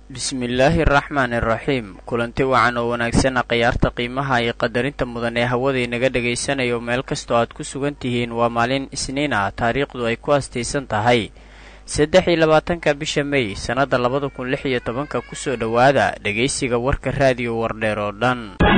bismillaahi araxmaani iraxiim kulanti wacan oo wanaagsana khiyaarta qiimaha iyo qadarinta mudan ee hawada inaga dhagaysanayo meel kastoo aad ku sugan tihiin waa maalin isniin ah taariikhdu ay ku astaysan tahay saddex iyo labaatanka bisha mey sannadda labada kun lix iyo tobanka kusoo dhowaada dhegaysiga warka raadiyo wardheer oo dhan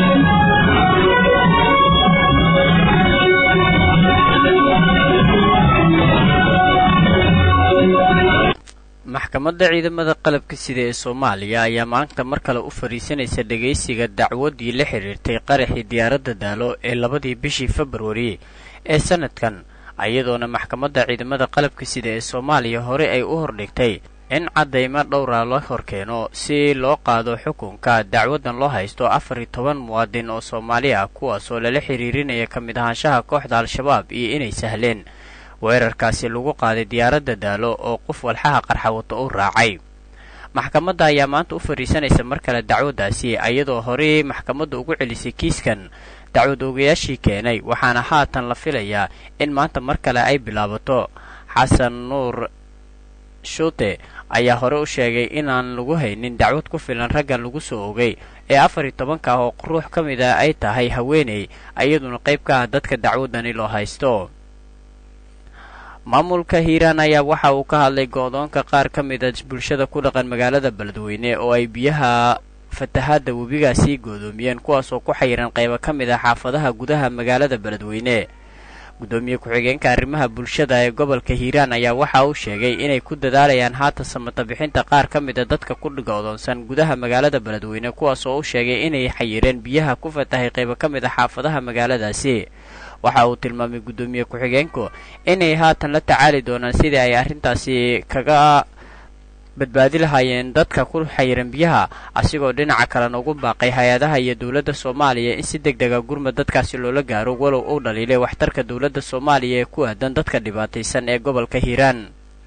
maxkamadda ciidamada qalabka sida ee soomaaliya ayaa maanta mar kale u fadhiisanaysa dhegaysiga dacwaddii la xidhiirtay qaraxii diyaaradda daalo ee labadii bishii februari ee sanadkan iyadoona maxkamadda ciidamada qalabka sida ee soomaaliya hore ay u hordhigtay in caddaymo dhowra la horkeeno si loo qaado xukunka dacwaddan loo haysto afar iyo toban muwaadin oo soomaali ah kuwaasoo lala xiriirinaya ka mid ahaanshaha kooxda al-shabaab iyo inay sahleen weerarkaasi lagu qaaday diyaaradda daalo oo qof walxaha qarxawato u raacay maxkamadda ayaa maanta u fadhiisanaysa mar kale dacwaddaasi iyadoo horey maxkamadda ugu celisay kiiskan dacwad oogayaashii keenay waxaana haatan la filayaa in maanta mar kale ay bilaabato xasan nuur shuute ayaa hore u sheegay inaan lagu haynin dacwad ku filan raggan lagu soo ogay ee afar iyo tobanka ah oo ruux ka mid a ay tahay haweeney iyaduna qayb ka ah dadka dacwaddani loo haysto maamulka hiiraan ayaa waxa uu ka hadlay go-doonka qaar ka mid a bulshada ku dhaqan magaalada beledweyne oo ay biyaha fatahaadda webigaasii goodoomiyeen kuwaasoo ku xayiran qaybo ka mid ah xaafadaha gudaha magaalada beledweyne guddoomiye ku-xigeenka arrimaha bulshada ee gobolka hiiraan ayaa waxa uu sheegay inay ku dadaalayaan haatan samata bixinta qaar ka mid a dadka ku go-doonsan gudaha magaalada beledweyne kuwaasoo u sheegay inay xayireen biyaha ku fatahay qaybo ka mid a xaafadaha magaaladaasi waxa uu tilmaamay guddoomiye ku-xigeenku inay haatan la tacaali doonaan sidii ay arrintaasi kaga badbaadi lahaayeen dadka ku xayiran biyaha asigoo dhinaca kalena ugu baaqay hay-adaha iyo dowladda soomaaliya in si deg dega gurmad dadkaasi loola gaaro walow uu dhaliilay waxtarka dowladda soomaaliya ee ku aadan dadka dhibaataysan ee gobolka hiiraan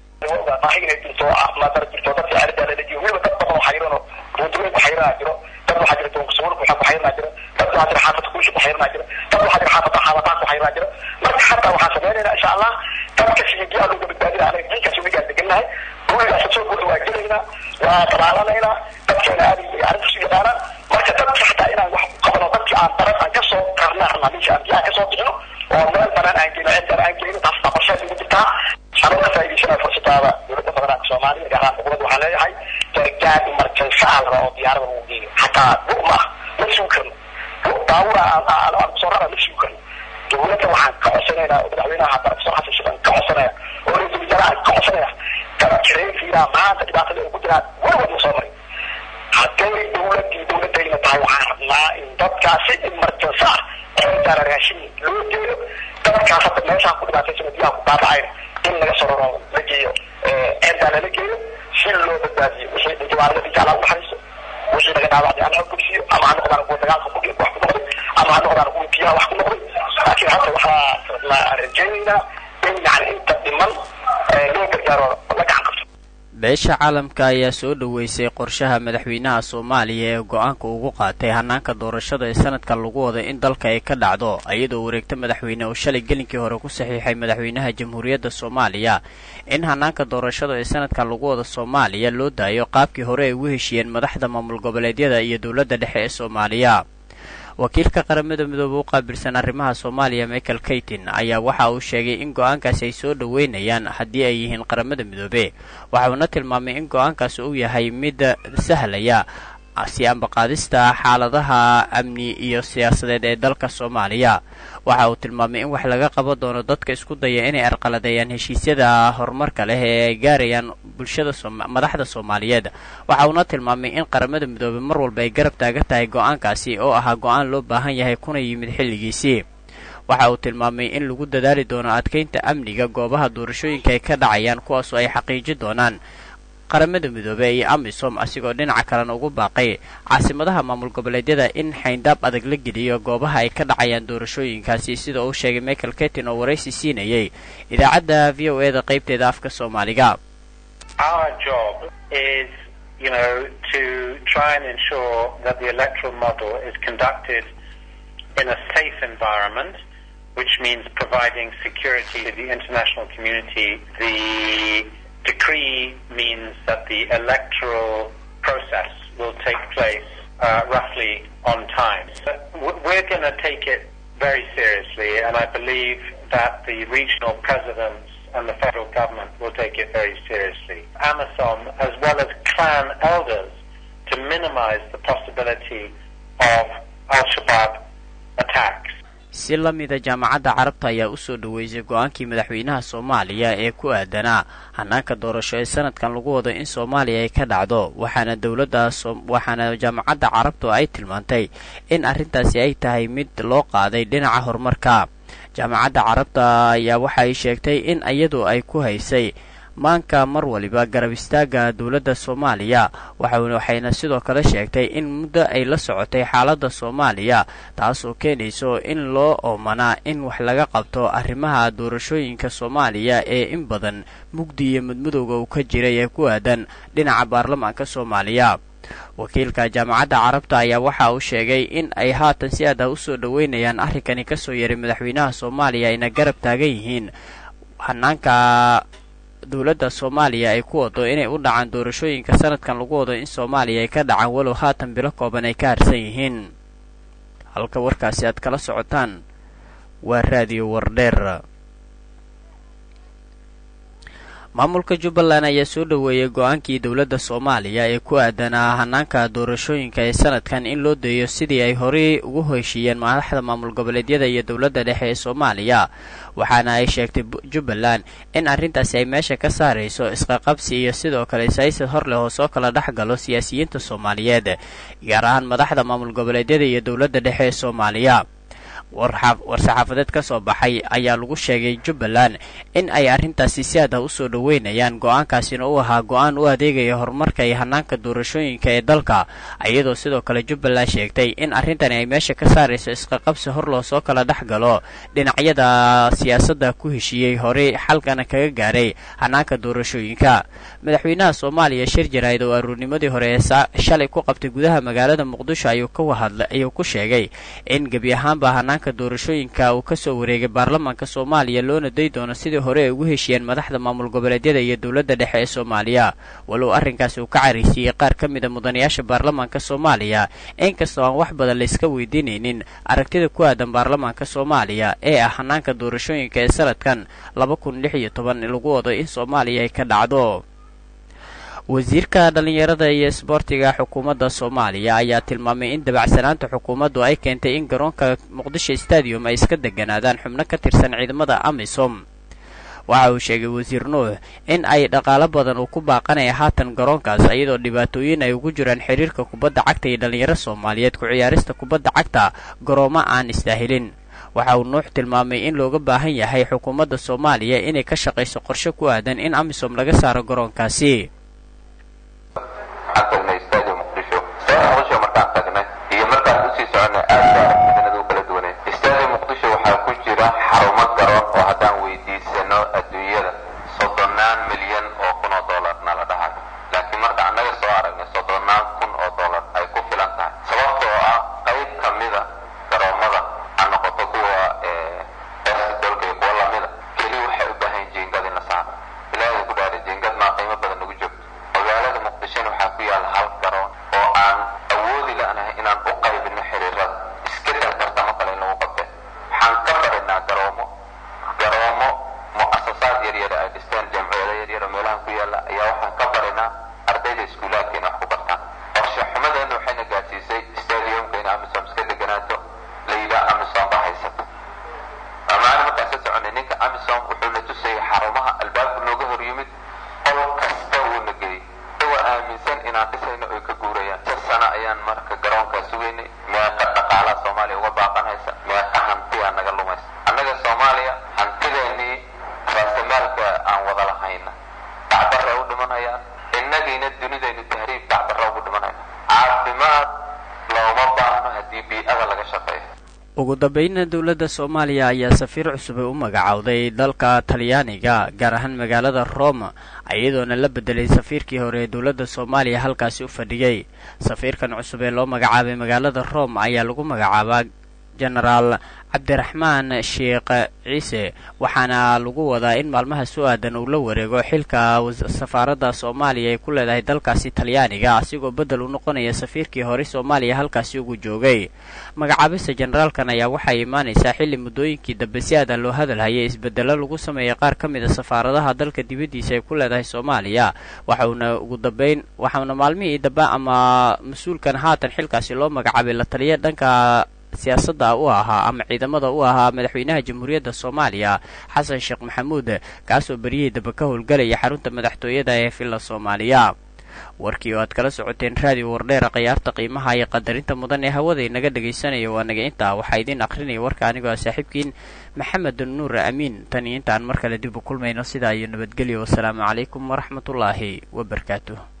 marka hataa waxaan sameynayna insha allah dadka sigiyaa looga badbaadina anaga dinkaas wegaan degannahay gurigaas soo guda waa gelaynaa waa talaalanaynaa dadkeena aad arrintaas u yaqaanaan marka dadka hataa inaan wax ku qabano dadkii aan daran aan kasoo qarna rabnaa meesha aan biyaha kasoo bixino oo meel banaan aan gelin cidaan aan gelin taas baa qorsheed ugu jirtaa anoo ka faa'iidaysanaya fursadaada dowladda federaalka soomaaliya gaar ahaan xukuumadda waxaan leeyahay gargaar emergency aa la rabaa oo diyaarada lagu geeyo xataa bug ma ah ma sugi karno baawura aan kusoo rara ma sugi karno dowladda waxaan ka codsanaynaa oo madaxweynaha profesor xasan sheekh aan ka codsanaya oo ra-iisul wasaare aan ka codsanaya dadka reer fiiraa maanta dhibaatada ay ku jiraan weligood ma soo marin hadday dowladdii dowladayna tahay waxaan rabnaa in dadkaasi emergency ah ceeldaara raashin loo geeyo dadkaas hadda meeshaa ku dhibaataysan biyaha ku baabacayna in laga soo raro la geeyo ceeldaa lala geeyo si loo badbaadiyo wixii dhijawaanada dhijaala u naxariiso wixii laga dhaawacday alla gudsiyo ama ha noqdaan kuwa dagaalka ku wax ku noqday ama ha noqdaan kuwa biyaha wax ku noqday laakiin hadda waxaa la rajaynaynaa in yani inta dhiman loo gargaaro la gacan qabto beesha caalamka ayaa soo dhoweysay qorshaha madaxweynaha soomaaliya ee go-aanka ugu qaatay hanaanka doorashada ee sanadkan lagu wada in dalka ay ka dhacdo iyadoo wareegta madaxweyne oo shalay gelinkii hore ku saxiixay madaxweynaha jamhuuriyadda soomaaliya in hanaanka doorashada ee sanadkan lagu wada soomaaliya loo daayo qaabkii hore ay ugu heshiiyeen madaxda maamul goboleedyada iyo dowladda dhexe ee soomaaliya wakiilka qaramada midoobe u qaabilsan arrimaha soomaaliya michael kaytin ayaa waxa uu sheegay in go-aankaasi ay soo dhoweynayaan haddii ay yihiin qaramada midoobe waxauna tilmaamay in go-aankaasi uu yahay mid sahlaya si ambaqaadista xaaladaha amni iyo siyaasadeed ee dalka soomaaliya waxa uu tilmaamay in wax laga qaban doono dadka isku daya inay arqaladeeyaan heshiisyada horumarka leh ee ay gaarayaan bulshada madaxda soomaaliyeed waxa uuna tilmaamay in qaramada midoobey mar walba ay garab taagan tahay go-aankaasi oo ahaa go-aan loo baahan yahay kuna yimid xilligiisii waxa uu tilmaamay in lagu dadaali doono adkaynta amniga goobaha doorashooyinka ay ka dhacayaan kuwaasoo ay xaqiijin doonaan qaramada midoobe iyo amisom asigoo dhinaca kalena ugu baaqay caasimadaha maamul goboleedyada in xayndaab adag la geliyo goobaha ay ka dhacayaan doorashooyinkaasi sida uu sheegay michael ketin oo waraysi siinayay idaacadda v o e da qaybteeda afka soomaaliga decree means that the electoral process process will take place uh, roughly on time. We're going to take it very seriously, and I believe that the regional presidents and the federal government will take it very seriously. Amazon, as well as clan elders, to minimize the possibility of Al-Shabaab attacks. si la mida jaamacadda carabta ayaa u soo dhoweysay go-aankii madaxweynaha soomaaliya ee ku aadanaa hanaanka doorasho ee sanadkan lagu wado in soomaaliya ay ka dhacdo waxaana dowladda waxaana jaamacadda carabtu ay tilmaantay in arrintaasi ay tahay mid loo qaaday dhinaca horumarka jaamacadda carabta ayaa waxa ay sheegtay in iyadu ay ku haysay maanka mar waliba garab istaagga dowladda soomaaliya waxayna sidoo kale sheegtay in muddo ay la socotay xaaladda soomaaliya taasoo keenayso in loo oomanaa in wax laga qabto arrimaha doorashooyinka soomaaliya ee in badan mugdi iyo mudmudowga uu ka jiray ee ku aadan dhinaca baarlamaanka soomaaliya wakiilka jaamacadda carabta ayaa waxa uu sheegay in ay haatan si aad ah u soo dhoweynayaan arrinkani kasoo yaray madaxweynaha soomaaliya ayna garab taagan yihiin hanaanka dowladda soomaaliya ay ku wado inay u dhacaan doorashooyinka sanadkan lagu wado in soomaaliya ay ka dhacaan walow haatan bilo kooban ay ka harsan yihiin halka warkaasi aad kala socotaan waa raadiyo wardheer maamulka jubbaland ayaa soo dhoweeyay go-aankii dowladda soomaaliya ee ku aadanaa hanaanka doorashooyinka ee sanadkan in loo daeyo sidii ay horey ugu heshiiyeen madaxda maamul goboleedyada iyo dowladda dhexe ee soomaaliya waxaana ay sheegtay jubbaland in arrintaasi ay meesha ka saarayso isqaqabsi iyo sidoo kale saysad hor leh oo soo kala dhex galo siyaasiyiinta soomaaliyeed gaar ahaan madaxda maamul goboleedyada iyo dowladda dhexe ee soomaaliya war-saxaafadeed ka soo baxay ayaa lagu sheegay jubbaland in ay arrintaasi si aad ah u soo dhoweynayaan go-aankaasina u ahaa go-aan u adeegaya horumarka iyo hanaanka doorashooyinka ee dalka iyadoo sidoo kale jubbaland sheegtay in arrintani ay meesha ka saarayso isqaqabsi hor loo soo kala dhex galo dhinacyada siyaasadda ku heshiiyey horey xalkana kaga gaaray hanaanka doorashooyinka madaxweynaha soomaaliya shir jaraa'id oo aruurnimadii hore ee shalay ku qabtay gudaha magaalada muqdisho ayuu ka wahadlay ayuu ku sheegay in gebi ahaanba hanaanka doorashooyinka uu ka soo wareegay baarlamaanka soomaaliya loona day doono sidii hore ay ugu heshiiyeen madaxda maamul goboleedyada iyo dowladda dhexe ee soomaaliya walow arrinkaasi uu ka caraysiiyey qaar ka mida mudanayaasha baarlamaanka soomaaliya inkastoo aan wax badan layska weydiinaynin aragtida ku aadan baarlamaanka soomaaliya ee ah hanaanka doorashooyinka ee sanadkan laba kun lix iyo toban lagu wado in soomaaliya ay ka dhacdo wasiirka dhallinyarada iyo isboortiga xukuumadda soomaaliya ayaa tilmaamay in dabacsanaanta xukuumaddu ay keentay in garoonka muqdisho stadium ay iska deganaadaan xubno ka tirsan ciidamada amisom waxa uu sheegay wasiir nuux in ay dhaqaalo badan uu ku baaqanaya haatan garoonkaas iyadoo dhibaatooyin ay ugu jiraan xiriirka kubadda cagta iyo dhallinyaro soomaaliyeed ku ciyaarista kubadda cagta garoomo aan istaahilin waxa uu nuux tilmaamay in looga baahan yahay xukuumadda soomaaliya inay ka shaqayso qorshe ku aadan in amisom laga saaro garoonkaasi tagnay stadium muqdisho stadium muqdisho markaan tagnay iyo markaan usii soconay aad baa aragtidanadu kala duwanay stadium muqdisho waxaa ku jira xarumo garoon oo haddaan weydiisano adduunyada soddonaan milyan oo kun oo dollar nala dhahay laakiin marka annaga soo aragnay soddonaan kun oo dollar ay ku filan tahay sababtoo ah qayb ka mida garoomada ha noqoto kuwa basketbolka iyo kuwa lamida keli waxay u baahan yihin jiingad in la saaro ilaahay ku dhaari jiingad maa qiimo badan nagu joogto magaalada muqdishona waxaa ku yaala hal garoon oo aan awoodi la'nahay inaan u qaybino xiriirada iska dar tartamo kale in lagu qabte waxaan ka barinaa garoomo garoomo mu'asasaad yaryara ay dhisteen jamciyado yaryaro meelahan ku yaala ayaa waxaan ka barinaa ardayda iskuulaadka inay wax ku bartaan qorshe xumadeena waxayna gaadsiisay stadiumka in amisom iska deganaato la yidhaha amisom ba haysata maalin markaan ka soconay ninka amisom wuxuu na tusayay xarumaha albaabka nooga hor yimid qol kasta wuuna geeyey isagoo aaminsan inaan dhisayno oy ka guurayaan shan sano ayaan marka garoonkaa sugaynay meeqa dhaqaalaha soomaaliya uga baaqanaysa meeqa hantiyaa naga lumaysa annaga soomaaliya hantideennii raasamaalka aan wada lahayna dacbarra u dhimanayaan innagiina dunidaynu tahriib dacbarra ugu dhimanayna caafimaad looma baahno haddii bii-ada laga shaqeeyo ugu dambeynna dowladda soomaaliya ayaa safiir cusub ay u magacowday dalka talyaaniga gaar ahaan magaalada roma iyadoona la bedelay safiirkii hore ee dowladda soomaaliya halkaasi u fadhiyey safiirkan cusub ee loo magacaabay magaalada rome ayaa lagu magacaabaa jenaraal cabdiraxmaan sheekh ciise waxaana lagu wadaa in maalmaha soo aadan uu la wareego xilka safaaradda soomaaliya ay ku leedahay dalkaasi talyaaniga asigoo beddel u noqonaya safiirkii hore soomaaliya halkaasi ugu joogay magacaabista generaalkan ayaa waxay imaanaysaa xilli muddooyinkii dambe si aadan loo hadalhayay isbeddello lagu sameeyay qaar ka mid a safaaradaha dalka dibaddiisa ay ku leedahay soomaaliya waxauna ugu dambeyn waxauna maalmihii dambe ama mas-uulkan haatan xilkaasi loo magacaabay la taliya dhanka siyaasadda u ahaa ama ciidamada u ahaa madaxweynaha jamhuuriyadda soomaaliya xasan sheekh maxamuud kaasoo beryihii dambe ka howlgelaya xarunta madaxtooyada ee villa soomaaliya warkii oo aad kala socoteen raadiyo wardheera khiyaarta qiimaha iyo qadarinta mudan ee hawada inaga dhegaysanaya waa naga intaa waxaa idiin akhrinaya warka anigoo a saaxiibkiin maxamed nuur amiin tan iyo intaan mar kale dib u kulmayno sidaa iyo nabadgelyo wasalaamu calaykum waraxmatullaahi wabarakaatuh